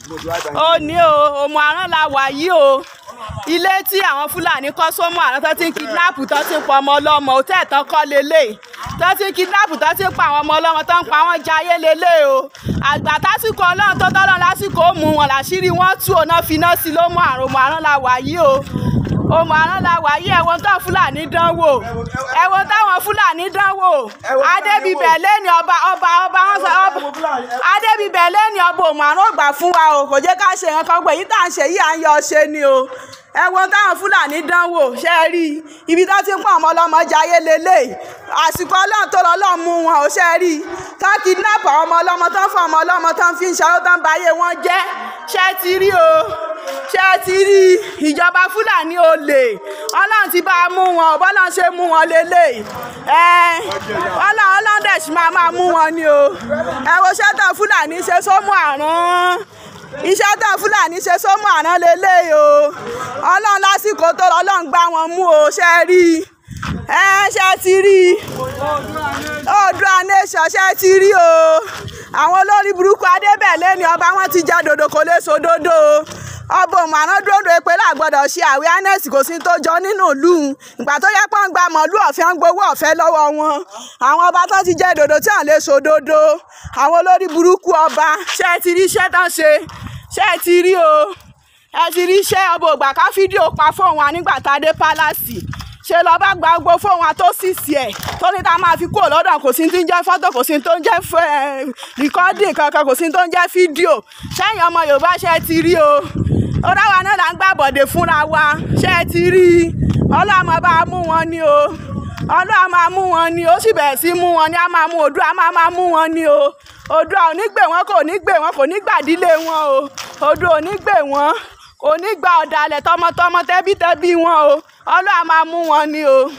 ó ní o òmù àrán la wà yìí o ilé tí àwọn fúlàní kọ́ sómù àrán tó ti ń kidnap tó ti ń pa ọmọ ọlọ́mọ òtẹ́ tán kọ́ lélẹ̀ tó ti ń kidnap tó ti ń pa àwọn ọmọ ọlọ́mọ tó ń pa wọ́n jayé lélẹ̀ o àgbà tásìkò ọlọ́run tó tọ́lọ́ lásìkò ó mú wọn làṣírí wọn tú ọ̀nà finá sí ló mú àrùn òmù àrán la wà yìí o òmù àrán la wà yìí ẹ̀wọ̀n tó fúlàní dánwò ẹ̀wọ̀n táwọn fúlàní dánwò adébíbẹ̀ lẹ́ni ọba ọba ọba wọn sọ ọba adébíbẹ̀ lẹ́ni ọba òmù àrán ògbà fún wa o kò jẹ́ ká ṣe nǹkan kan gbé yìí tá à ń ṣe yìí à ń yọ ṣe ni o ẹ̀wọ̀n táwọn fúlàní dánwò ṣe é rí ibi tó ti ń pọ̀ ọmọ ọlọ́mọ jayé lélẹ̀ àsìkò ọlọ́run tó lọ́lọ́run mú wọn ò ṣe é rí tó kidnap àwọn ọmọ ọlọ́mọ tó ń fọ ọmọ ọlọ́mọ tó ń fi ń ṣàró tó ń ba ayé wọn jẹ́ ṣé ẹ ti rí o ṣé ẹ ti rí ìjọba fúlàní olè ọlọ́run ti bá a mú wọn ò bọ́lọ́run ṣe mú wọn lélẹ̀ ẹ ọlọ́run ọlọ́run dẹ̀ sì máa máa mú wọn ni o ẹ wo ṣẹ́tọ̀ fúlàní ṣe sómù àrùn iṣẹ́ tó fúlàní ṣe sómù àná lélẹ̀ o ọlọ́run lásìkò tó lọ ọlọ́run gbá wọn mú o ṣe rí ẹ ṣe ti rí Oòduà nation ṣe ti rí o àwọn olórí burúkú adébẹ̀lẹ̀ ni ọba wọn ti já dòdò kò lè so dòdò ọba òmàrán dòdò èpè làgbọ́dọ̀ ṣe awareness kò sí tó jọ nínú ìlú ìgbà tó yẹ pé wọ́n gba mọ̀lú ọ̀fẹ́ ń gbowó ọ̀fẹ́ lọ́wọ́ wọn àwọn ọba tó ti jẹ́ dòdò tí wọ́n lè so dòdò àwọn olórí burúkú ọba ṣe ti rí iṣẹ́ tán ṣe ṣe ti rí o ẹ ti rí iṣẹ́ ọba ògbà ká fídíò pa fóun wa nígbà tá a dé pálásì ṣe lọ bá gba gbogbo fóun wa tó sì sí ẹ̀ tó ní ta máa fi kúrò lọ́dọ̀ kò sí tó ń jẹ́ fọ́tò kò sí tó ń jẹ́ rìkọ́dì kankan kò sí tó ń jẹ́ fídíò sẹ́yìn ọmọ yorùbá ṣe ti rí o ó dáwà náà là ń gbà bọ̀dé fúnra wa ṣe ti rí ọlọ́mọ bá mú wọn ni o ọlọ́run máa mú wọn ni ó sì bẹ̀rẹ̀ sí mú wọn ni a máa mú Oòduà máa máa mú wọn ni o Oòduà ò ní gbè wọn kò ní gbè wọn kò ní gbàdílé wọn o Oòduà ò ní gbè wọn kò ní gba ọ̀dàlẹ̀ tọmọtọmọ tẹbítẹbí wọn o ọlọ́run máa mú wọn ni o.